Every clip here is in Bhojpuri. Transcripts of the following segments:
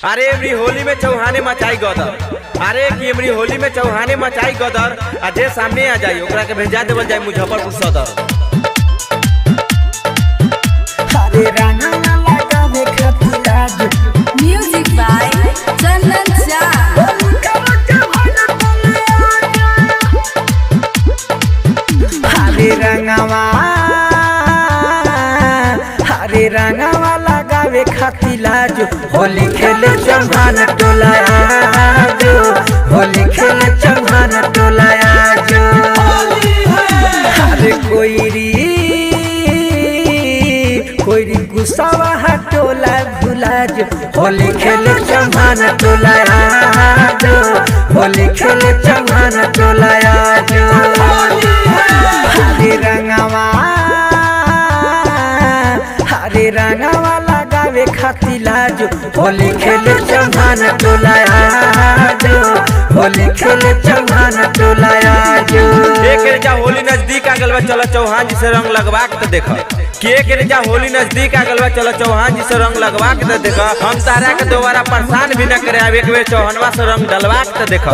अरे एमरी होली में चौहाने मचाई गदर अरे कि एमरी होली में चौहाने मचाई गदर आ जे सामने आ जाई ओकरा के भेजा देवल जाई मुजफ्फरपुर सदर अरे राना लगावे खातिर आज Music by Chandan Shah. हरे रंगवा हरे रंगवा लगावे खातिर लाज होली खेले चौहान टोला जो होली खेले चौहान टोला जो हरे कोईरी कोईरी गुस्सावा हटोला भुला जो होली खेले चौहान टोला जो होली खेले चौहान टोला जो हरे रंगवा हरे रंगवा लगावे खातिर लाज होली खेले चौहान टोला जो होली खेले चौहान टोला जो एक रेजा होली नजदीक आ गलबा चलो चौहान जी से रंग लगवा के तो देख कि एक रेजा होली नजदीक आ गलबा चलो चौहान जी से रंग लगवा के तो देख हम तारा के दोबारा परेशान भी न करे अब एक बेर चौहनवा से रंग डलवा के तो देख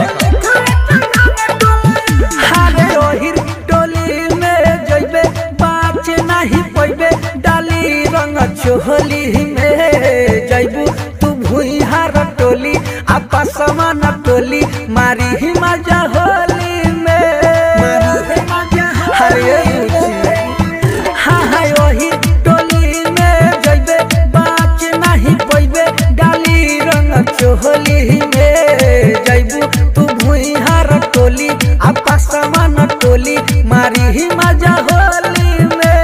हरे रोहिर टोली में जइबे बाच नहीं पइबे डाली रंग चोहली में जइबू तू भुइहार टोली आपा समान टोली मारी ही मजा होली में मारी मजा हरे हाँ हाँ ओही टोली में जइबे बाच नहीं पइबे डाली रंग चोहली में जइबू तू भुइहार टोली आपा समान टोली मारी ही मजा होली में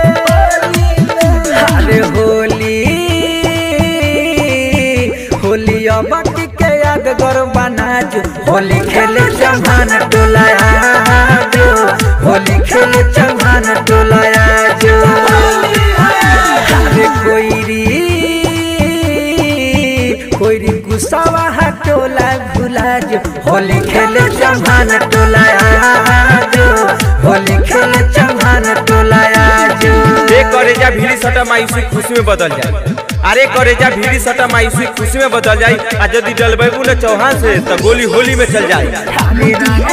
अरे होली होली अबकी के यादगार बना जो होली खेले चौहान टोला जो होली खेले चौहान टोला जो अरे कोईरी कोईरी गुस्सावा हटोला भुला जो होली खेले चौहान टोला जो होली खेले चौहान टोला जो एक करेजा भीड़ी सटा मायूसी खुशी में बदल जाए अरे करेजा भीड़ी सटा मायूसी खुशी में बदल जाए आ यदि डलबेबू न चौहान से तो गोली होली में चल जाए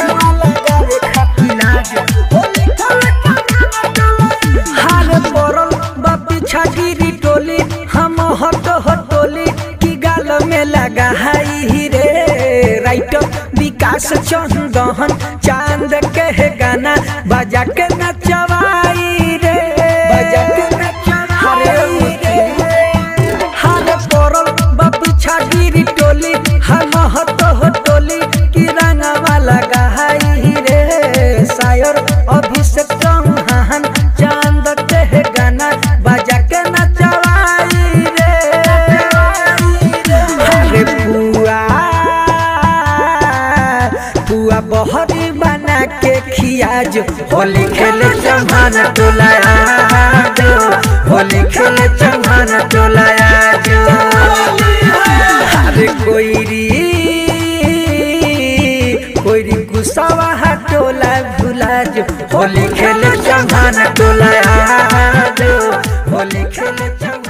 हाल पड़ल बा पीछा गिरी टोली हम हट हटोली की गाल में लगा हाई रे राइटर विकास चंदन चांद के है गाना बजा के नचवाई रे बजा के नचवाई रे हाल पड़ल बा पीछा गिरी टोली हम हट हटोली की रंगवा लगा हाई रे शायर अभिषेक चौहान चांद के है गाना बजा के नचवाई रे अरे पुआ पुआ बहरी बना के खिया जो होली खेले चौहान टोला जो होली खेले चौहान टोला जो अरे कोईरी कोईरी गुस्सावा हटोला भुला जो होली खेले चौहान टोला जो होली खेले चौहान